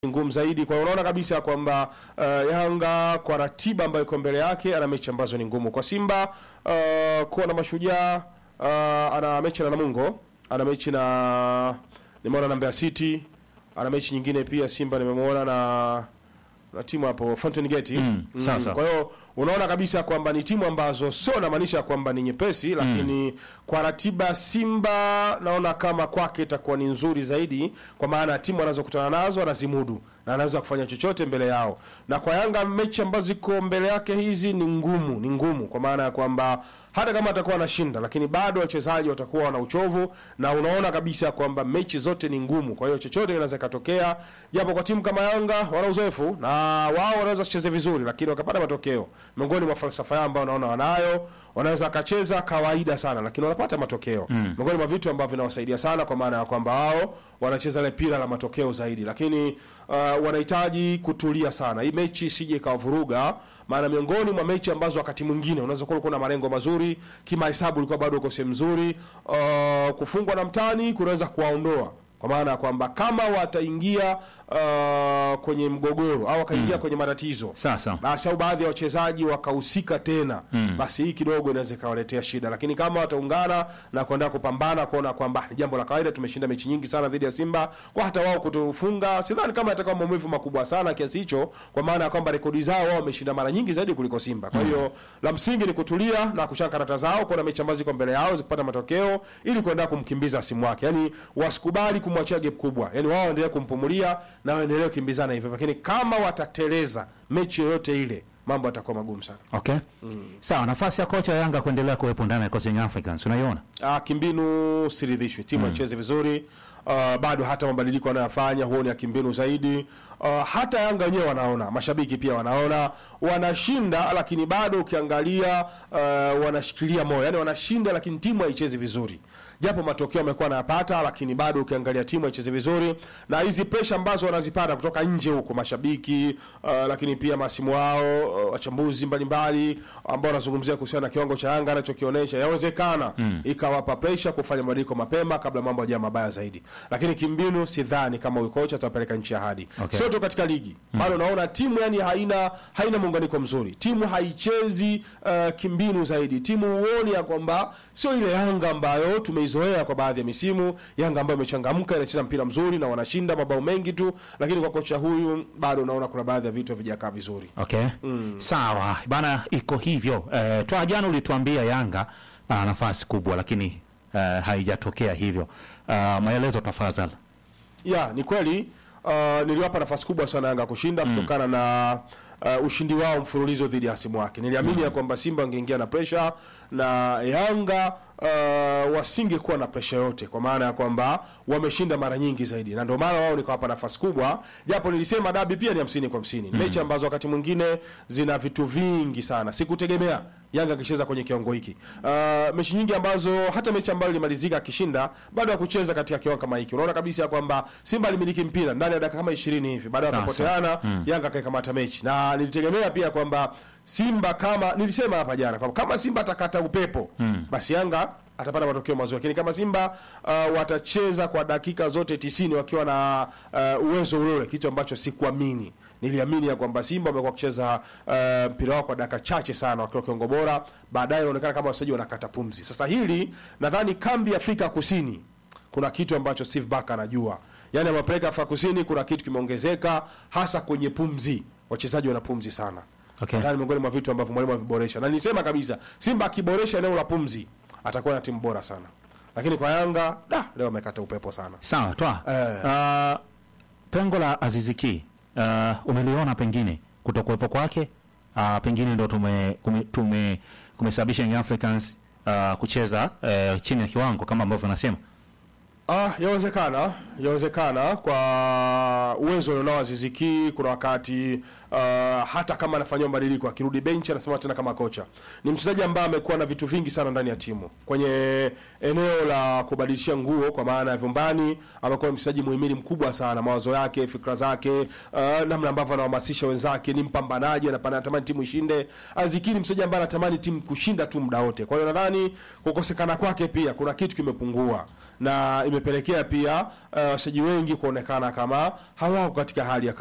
ngumu zaidi. Kwa hiyo unaona kabisa kwamba uh, Yanga kwa ratiba ambayo iko mbele yake ana mechi ambazo ni ngumu. Kwa Simba uh, kuwa na mashujaa uh, ana mechi na Namungo, ana mechi na nimeona na Mbeya City, ana mechi nyingine pia Simba nimemwona na na timu hapo Fountain Gate. Mm, sasa. Kwa hiyo unaona kabisa kwamba ni timu ambazo sio namaanisha kwamba ni nyepesi, lakini kwa ratiba Simba naona kama kwake itakuwa ni nzuri zaidi, kwa maana timu anazokutana nazo anazimudu na anaweza kufanya chochote mbele yao. Na kwa Yanga mechi ambazo ziko mbele yake hizi ni ngumu, ni ngumu kwa maana ya kwamba hata kama atakuwa anashinda, lakini bado wachezaji watakuwa wana uchovu, na unaona kabisa kwamba mechi zote ni ngumu. Kwa hiyo chochote kinaweza katokea, japo kwa timu kama Yanga wana uzoefu na wao wanaweza kucheza vizuri, lakini wakapata matokeo. Miongoni mwa falsafa yao ambao naona wanayo, wanaweza akacheza kawaida sana, lakini wanapata matokeo. Miongoni mwa vitu ambavyo vinawasaidia sana, kwa maana ya kwamba wao wanacheza ile pira la matokeo zaidi, lakini uh, wanahitaji kutulia sana. Hii mechi isije ikawavuruga, maana miongoni mwa mechi ambazo wakati mwingine unaweza kuwa ulikuwa na malengo mazuri, kimahesabu ulikuwa bado uko sehemu nzuri, uh, kufungwa na mtani kunaweza kuwaondoa kwa maana ya kwamba kama wataingia uh, kwenye mgogoro au wakaingia kwenye matatizo Sasa. basi au baadhi ya wachezaji wakahusika tena basi hii kidogo inaweza ikawaletea shida, lakini kama wataungana na kuenda kupambana kuona kwamba ni jambo la kawaida, tumeshinda mechi nyingi sana dhidi ya Simba, kwa hata wao kutofunga, sidhani kama itakuwa maumivu makubwa sana kiasi hicho, kwa maana ya kwamba rekodi zao wao wameshinda mara nyingi zaidi kuliko Simba. Kwa hiyo la msingi ni kutulia na kushika karata zao, kuona mechi ambazo ziko mbele yao zikipata matokeo, ili kuenda kumkimbiza simu wake, yani wasikubali kumwachia gap kubwa, yani wao waendelee kumpumulia na waendelee kukimbizana hivyo, lakini kama watateleza mechi yoyote ile mambo yatakuwa magumu sana. Okay. Sawa, nafasi ya kocha wa Yanga kuendelea kuwepo ndani ya Coast Young Africans unaiona? Ah, kimbinu siridhishwi, timu haichezi vizuri. Uh, bado hata mabadiliko wanayofanya huoni ya kimbinu zaidi. Uh, hata Yanga wenyewe wanaona, mashabiki pia wanaona wanashinda, lakini bado ukiangalia uh, wanashikilia moyo, yani wanashinda, lakini timu haichezi vizuri, japo matokeo amekuwa anayapata, lakini bado ukiangalia timu haichezi vizuri, na hizi pressure ambazo wanazipata kutoka nje huko, mashabiki uh, lakini pia masimu wao uh, wachambuzi mbalimbali ambao wanazungumzia kuhusiana na kiwango cha Yanga anachokionyesha, yawezekana ikawapa pressure kufanya mabadiliko mapema kabla mambo hajawa mabaya zaidi, lakini kimbinu sidhani kama huyu kocha atawapeleka nchi ya hadi Okay. sio tu katika ligi bado naona timu yani haina haina muunganiko mzuri, timu haichezi uh, kimbinu zaidi, timu huoni ya kwamba sio ile Yanga ambayo tumeizoea kwa baadhi ya misimu, Yanga ambayo imechangamka inacheza mpira mzuri na wanashinda mabao mengi tu, lakini kwa kocha huyu bado naona kuna baadhi ya vitu havijakaa vizuri. Okay. Sawa, bana iko hivyo. Eh, toa jana ulituambia Yanga ana nafasi kubwa lakini eh, haijatokea hivyo. Uh, maelezo tafadhali. Ya, ni kweli uh, niliwapa nafasi kubwa sana Yanga kushinda kutokana na uh, ushindi wao mfululizo dhidi ya hasimu wake. Niliamini ya kwamba Simba wangeingia na pressure na Yanga uh, wasingekuwa na pressure yote, kwa maana ya kwamba wameshinda mara nyingi zaidi, na ndio maana wao nikawapa nafasi kubwa, japo nilisema dabi pia ni hamsini kwa hamsini. Mechi ambazo wakati mwingine zina vitu vingi sana, sikutegemea Yanga akicheza kwenye kiwango hiki. Uh, mechi nyingi ambazo hata mechi ambayo ilimalizika akishinda bado hakucheza katika kiwango kama hiki. Unaona kabisa kwamba Simba alimiliki mpira ndani ya dakika kama 20 hivi, baada ya Sawa, kupoteana Yanga akaikamata mechi, na nilitegemea pia kwamba Simba kama nilisema hapa jana kwamba kama Simba atakata upepo basi Yanga atapata matokeo mazuri, lakini kama Simba uh, watacheza kwa dakika zote tisini wakiwa na uh, uwezo ule ule, kitu ambacho sikuamini. Niliamini ya kwamba Simba wamekuwa wakicheza uh, mpira wao kwa dakika chache sana wakiwa kiwango bora, baadaye inaonekana kama wachezaji wanakata pumzi. Sasa hili nadhani kambi ya Afrika Kusini kuna kitu ambacho Steve Barker anajua, yaani amepeleka Afrika Kusini, kuna kitu kimeongezeka hasa kwenye pumzi, wachezaji wana pumzi sana Okay. Nadhani miongoni mwa vitu ambavyo mwalimu ameviboresha, na nilisema kabisa Simba akiboresha eneo la pumzi atakuwa na timu bora sana, lakini kwa Yanga da, leo amekata upepo sana. Sawa, toa. Eh. Uh, pengo la Aziziki uh, umeliona pengine kutokuwepo kwake uh, pengine ndo tume kume- tume kumesababisha Young Africans uh, kucheza uh, chini ya kiwango kama ambavyo nasema. Ah, yawezekana, yawezekana kwa uwezo alionao Aziziki. Kuna wakati uh, hata kama anafanyia mabadiliko akirudi benchi anasema tena kama kocha. Ni mchezaji ambaye amekuwa na vitu vingi sana ndani ya timu kwenye eneo la kubadilishia nguo, kwa maana ya vyumbani. Amekuwa mchezaji muhimili mkubwa sana, mawazo yake, fikra zake, uh, namna ambavyo anahamasisha wenzake, ni mpambanaji, anapa- anatamani timu ishinde. Aziziki ni mchezaji ambaye anatamani timu kushinda tu muda wote. Kwa hiyo nadhani kukosekana kwake pia kuna kitu kimepungua na ime imepelekea pia uh, wachezaji wengi kuonekana kama hawako katika hali ya